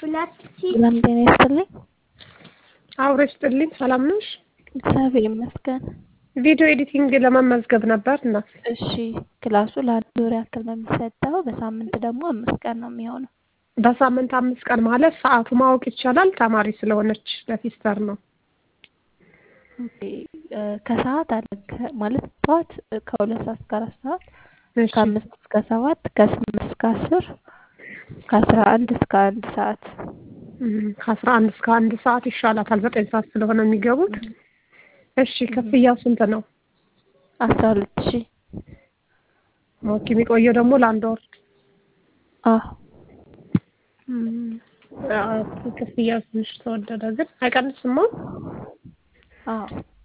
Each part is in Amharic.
ሁለት ሺህ ሰላም ጤና ይስጥልኝ። አብሮ ይስጥልኝ። ሰላም ነሽ? እግዚአብሔር ይመስገን። ቪዲዮ ኤዲቲንግ ለመመዝገብ ነበር እና እሺ ክላሱ ለአንድ ወር ያክል ነው የሚሰጠው። በሳምንት ደግሞ አምስት ቀን ነው የሚሆነው። በሳምንት አምስት ቀን ማለት ሰዓቱ ማወቅ ይቻላል? ተማሪ ስለሆነች ለሲስተር ነው። ኦኬ እ ከሰዓት አለ ከ- ማለት ጠዋት ከሁለት ሰዓት እስከ አራት ሰዓት እሺ ከአምስት እስከ ሰባት ከስምንት እስከ አስር ከአስራ አንድ እስከ አንድ ሰዓት እም፣ ከአስራ አንድ እስከ አንድ ሰዓት ይሻላታል። ዘጠኝ ሰዓት ስለሆነ የሚገቡት። እሺ ክፍያው ስንት ነው? አስራ ሁለት ሺህ ኦኬ የሚቆየው ደግሞ ለአንድ ወር። አዎ እም፣ አዎ፣ ክፍያው ትንሽ ተወደደ ግን አይቀንስማ። አዎ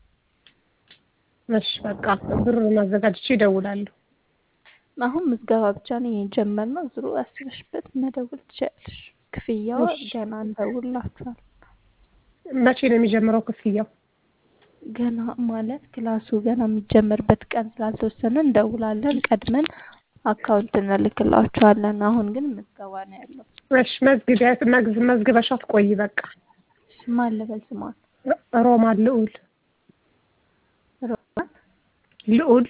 እሺ በቃ ብሩን አዘጋጅቼ ይደውላለሁ። አሁን ምዝገባ ብቻ ነው የጀመርነው። ዙሩ አስበሽበት መደወል ትችያለሽ። ክፍያው እሺ። ገና እንደውላችኋል። መቼ ነው የሚጀምረው ክፍያው? ገና ማለት ክላሱ ገና የሚጀመርበት ቀን ስላልተወሰነ እንደውላለን። ቀድመን አካውንት እንልክላችኋለን። አሁን ግን ምዝገባ ነው ያለው። እሺ መዝግቢያ መግዝ መዝግበሻት ቆይ በቃ ማን ልበል ስሟን? ሮማን ልዑል ሮማን ልዑል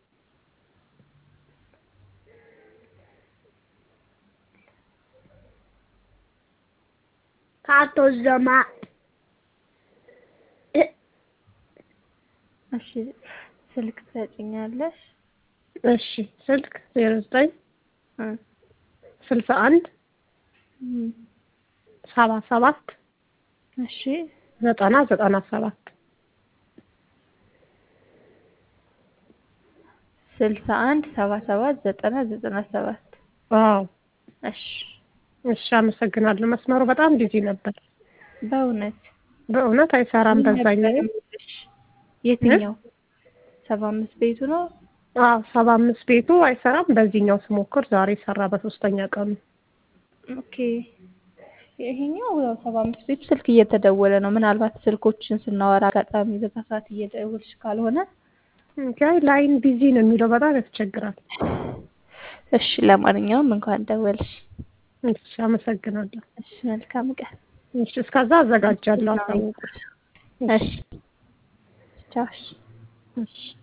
ከአቶ ዘማ እሺ፣ ስልክ ትሰጭኛለሽ? እሺ ስልክ ዜሮ ዘጠኝ እ ስልሳ አንድ እም፣ ሰባ ሰባት እሺ ዘጠና ዘጠና ሰባት ስልሳ አንድ ሰባ ሰባት ዘጠና ዘጠና ሰባት አዎ እሺ እሺ አመሰግናለሁ መስመሩ በጣም ቢዚ ነበር በእውነት በእውነት አይሰራም ምን ነበር በዛኛው የምልሽ? የትኛው ሰባ አምስት ቤቱ ነው? አዎ ሰባ አምስት ቤቱ አይሰራም በዚህኛው ስሞክር ዛሬ ሰራ በሶስተኛ ቀኑ ኦኬ ይሄኛው ያው ሰባ አምስት ቤቱ ስልክ እየተደወለ ነው። ምናልባት ስልኮችን ስናወራ አጋጣሚ በዛ ሰዓት እየደወልሽ ካልሆነ ጋይ ላይን ቢዚ ነው የሚለው በጣም ያስቸግራል እሺ፣ ለማንኛውም እንኳን ደወልሽ። እሺ አመሰግናለሁ እሺ፣ መልካም ቀን። እሺ እስከዛ አዘጋጃለሁ አሳውቁ እሺ፣ ቻው። እሺ። እሺ